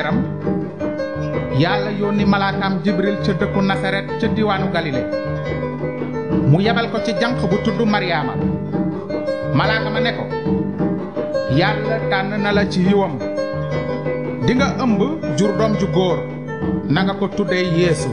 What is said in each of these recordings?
leeram yàlla yónni malaakaam jibril ca dëkku nasaret ca diwaanu galile mu yebal ko ci janq bu tudd maryaama malaaka ma ne ko yàlla tànn na la ci yiwam di nga ëmb jur doom ju góor na nga ko tuddee yeesu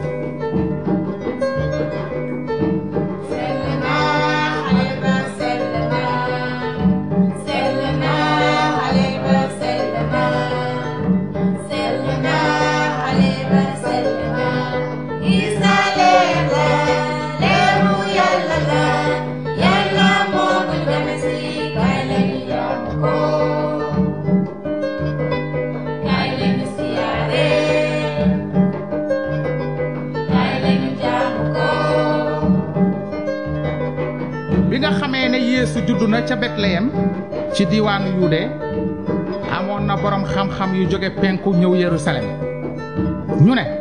bi nga xamee ne yeesu juddu na ca betleyem ci diiwaanu yude amoon na boroom xam-xam yu jóge penku ñëw yerusalem ñu ne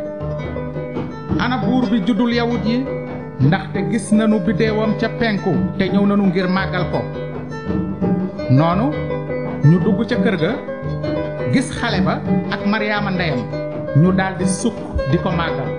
ana buur bi juddul yawut yi ndaxte gis nanu biddeewam ca penku te ñëw nanu ngir màggal ko noonu ñu dugg ca kër ga gis xale ba ak maryaama ndeyam ñu daldi sukk di ko màggal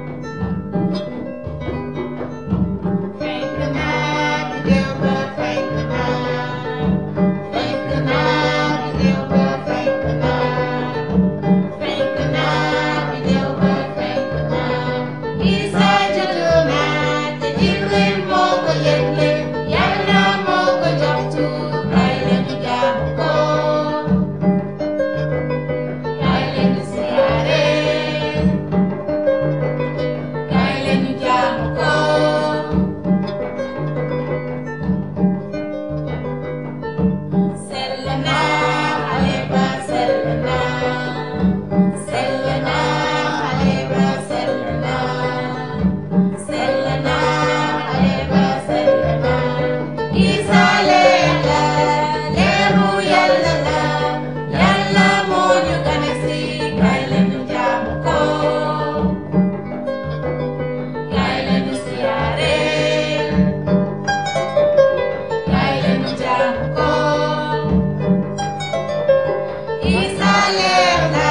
Isa leer na